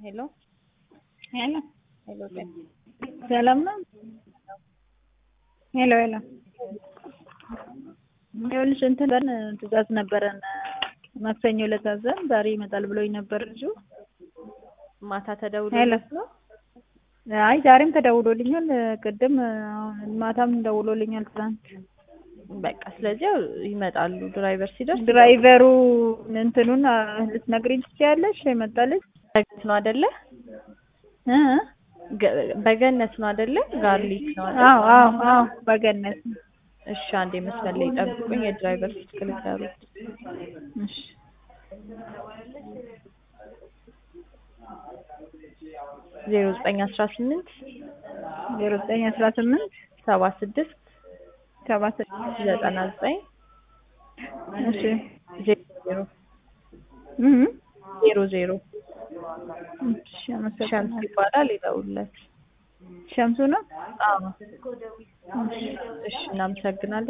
ሄሎ ሄሎ ሄሎ ጤና ሰላም ነው? ሄሎ ሄሎ ይኸውልሽ እንትን በን ትእዛዝ ነበረን ማክሰኞ ዕለት አዘን ዛሬ ይመጣል ብሎኝ ነበር ልጁ። ማታ ሄሎ ተደውሎለት ነው? አይ ዛሬም ተደውሎልኛል፣ ቅድም አሁን ማታም ደውሎልኛል ትናንት። በቃ ስለዚህ ያው ይመጣሉ። ድራይቨር ሲደርስ ድራይቨሩ እንትኑን አ፣ ልትነግሪኝ ትችያለሽ? የመጣልሽ በገነት ነው አይደለ? እ ገ- በገነት ነው አይደለ? ጋርሊክ ነው አይደለ? አዎ አዎ አዎ በገነት ነው። እሺ አንዴ መስመር ላይ ጠብቁኝ። የድራይቨር ስልክ ልንገሩት። እሺ ዜሮ ዘጠኝ አስራ ስምንት ዜሮ ዘጠኝ አስራ ስምንት ሰባ ስድስት ሰባ ስድስት ዘጠና ዘጠኝ እሺ ዜሮ ዜሮ እ ዜሮ ዜሮ እሺ ሸምስ አመሰግናለሁ። ይባላል። ይደውልለት። ሸምሱ ነው? አዎ እሺ እናመሰግናለን።